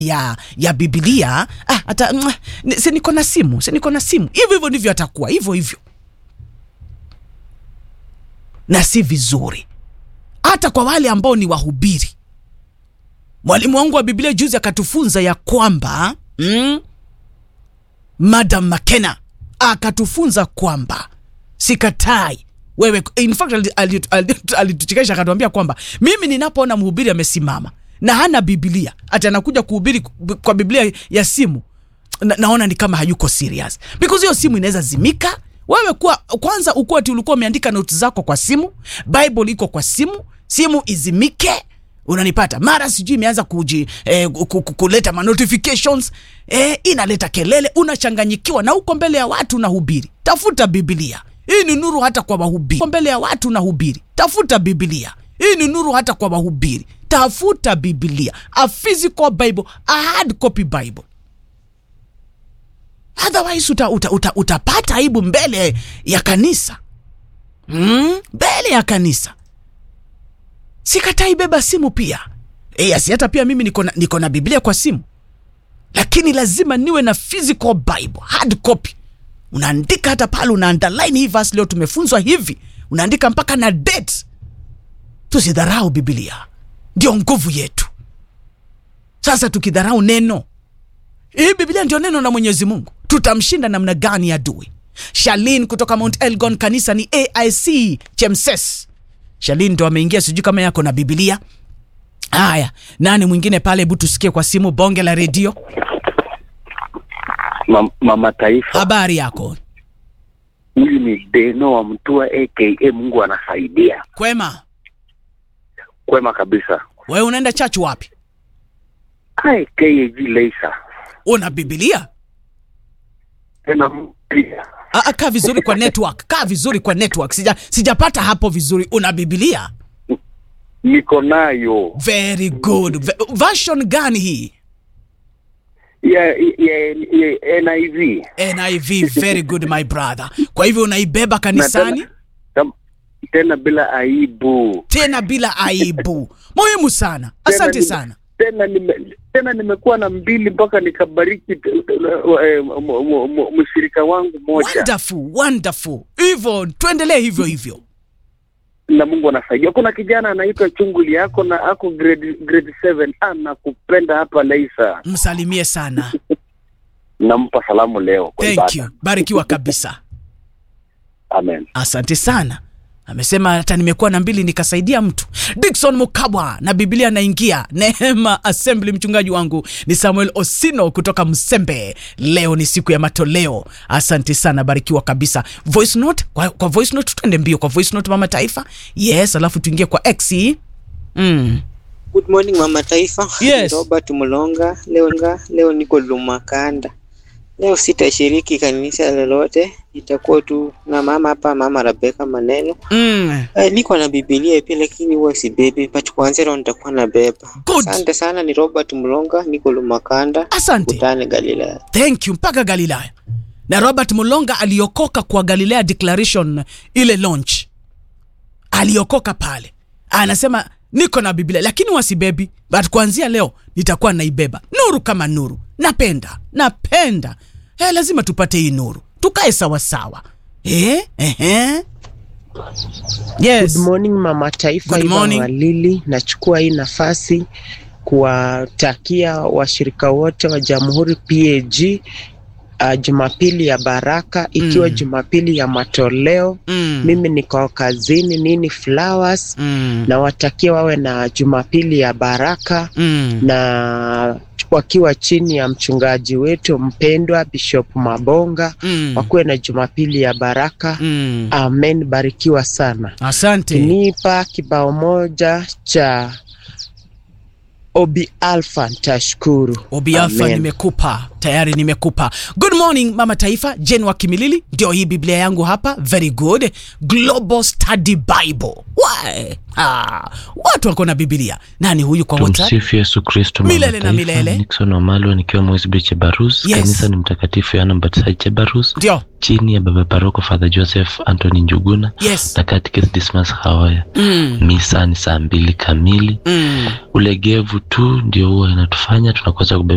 ya ya Biblia ah, hata mwah, ni- si niko na simu, si niko na simu. Hivyo hivyo ndivyo atakuwa hivyo hivyo, na si vizuri hata kwa wale ambao ni wahubiri. Mwalimu wangu wa Biblia juzi akatufunza ya kwamba mm, Madam Makena akatufunza kwamba sikatai wewe. In fact ali- ali- ali- alituchekesha akatuambia kwamba mimi ninapoona mhubiri amesimama na hana Biblia ati anakuja kuhubiri kwa Biblia ya simu na, naona ni kama hayuko serious because hiyo simu inaweza zimika. Wewe kuwa kwanza ukuwa ati ulikuwa umeandika notes zako kwa simu, Bible iko kwa simu, simu izimike unanipata mara sijui imeanza kuji eh, ku- ku- kuleta ma notifications eh, inaleta kelele, unachanganyikiwa na uko mbele ya watu unahubiri. Tafuta Biblia, hii ni nuru hata kwa wahubiri. Uko mbele ya watu unahubiri, tafuta Biblia, hii ni nuru hata kwa wahubiri. Tafuta Biblia, a physical Bible, a hard copy Bible otherwise uta, uta, uta, utapata aibu mbele ya kanisa mm? mbele ya kanisa sikatai beba simu pia e, asi hata pia mimi niko na, niko na biblia kwa simu lakini lazima niwe na physical bible hard copy unaandika hata pale una underline hii verse leo tumefunzwa hivi unaandika mpaka na date tusidharau biblia ndio nguvu yetu sasa tukidharau neno hii Biblia ndio neno la Mwenyezi Mungu. Tutamshinda namna gani adui? Shalin kutoka Mount Elgon, kanisa ni AIC Chemses. Shalin ndo ameingia, sijui kama yako na Biblia. Haya, nani mwingine pale? Hebu tusikie kwa simu, bonge la redio. Ma, mama taifa Habari yako? huyu ni Deno wa Mtua aka Mungu anasaidia Kwema. kwema kabisa. Wewe unaenda church wapi? Ai KAG Leisa Una Biblia? tena mpya Ah, ah, kaa vizuri kwa network, kaa vizuri kwa network. Sija sijapata hapo vizuri. Una Biblia? niko nayo Very good. Ve- Version gani hii? ya, ya, ya NIV NIV, very good my brother. Kwa hivyo unaibeba Na kanisani tena, tam- tena bila aibu tena bila aibu. Muhimu sana, asante nime- sana. tena nime, tena nimekuwa na mbili mpaka nikabariki t- t- eh, m- m- m- mshirika wangu moja Wonderful, wonderful. Hivyo tuendelee hivyo hivyo. na Mungu anasaidia. Kuna kijana anaitwa Chunguli yako na ako grade grade 7 anakupenda hapa Leisa, Msalimie sana. nampa salamu leo kwa Thank ibada. you. Barikiwa kabisa. Amen. Asante sana. Amesema hata nimekuwa na mbili nikasaidia mtu. Dickson Mukabwa na Biblia naingia. Neema Assembly, mchungaji wangu ni Samuel Osino kutoka Msembe. Leo ni siku ya matoleo. Asante sana, barikiwa kabisa. Voice note kwa, kwa voice note tuende mbio kwa voice note mama taifa. Yes, alafu tuingie kwa X. Mm. Good morning mama taifa. Yes. Robert Mulonga. Leo, leo niko Lumakanda. Leo sitashiriki kanisa lolote, itakuwa tu na mama hapa, mama Rebecca Maneno. Mm. Eh, niko na Biblia pia lakini huwa sibebi, but kuanzia leo nitakuwa na beba. Good. Asante sana, ni Robert Mulonga, niko Lumakanda. Asante. Kutane Galilaya. thank you mpaka galilaya na robert mulonga aliokoka kwa galilea declaration ile launch aliokoka pale anasema niko na biblia lakini wasibebi but kuanzia leo nitakuwa naibeba nuru kama nuru napenda napenda eh, lazima tupate hii nuru tukae sawasawa eh? eh? yes. Good morning mama taifa, Good Iva morning. Walili. Nachukua hii nafasi kuwatakia washirika wote wa Jamhuri PAG uh, Jumapili ya baraka ikiwa Mm. Jumapili ya matoleo. mm. Mimi niko kazini nini Flowers, mm. na watakia wawe na Jumapili ya baraka mm. na wakiwa chini ya mchungaji wetu mpendwa Bishop Mabonga mm. wakuwe na Jumapili ya baraka. mm. Amen, barikiwa sana. asante Nipa kibao moja cha Obi Alpha, ntashukuru. Obi Alpha Amen. nimekupa tayari, nimekupa. Good morning mama taifa, Jen wa Kimilili, ndio hii Biblia yangu hapa. Very good, Global Study Bible. Why? Ah, watu wako na Biblia. Nani huyu kwa WhatsApp? Tumsifu Yesu Kristo. mama Milele na taifa. milele. Nixon Wamalwa nikiwa Mwezibri Chebarus. Yes. Kanisa ni Mtakatifu Yohana Mbatizaji Chebarus, Ndio, chini ya baba paroko Father Joseph Anthony Njuguna yes. na Catechist Dismas Hawaya. Mm, Misa ni saa mbili kamili. mm. Ulegevu tu ndio huwa inatufanya tunakosa kubeba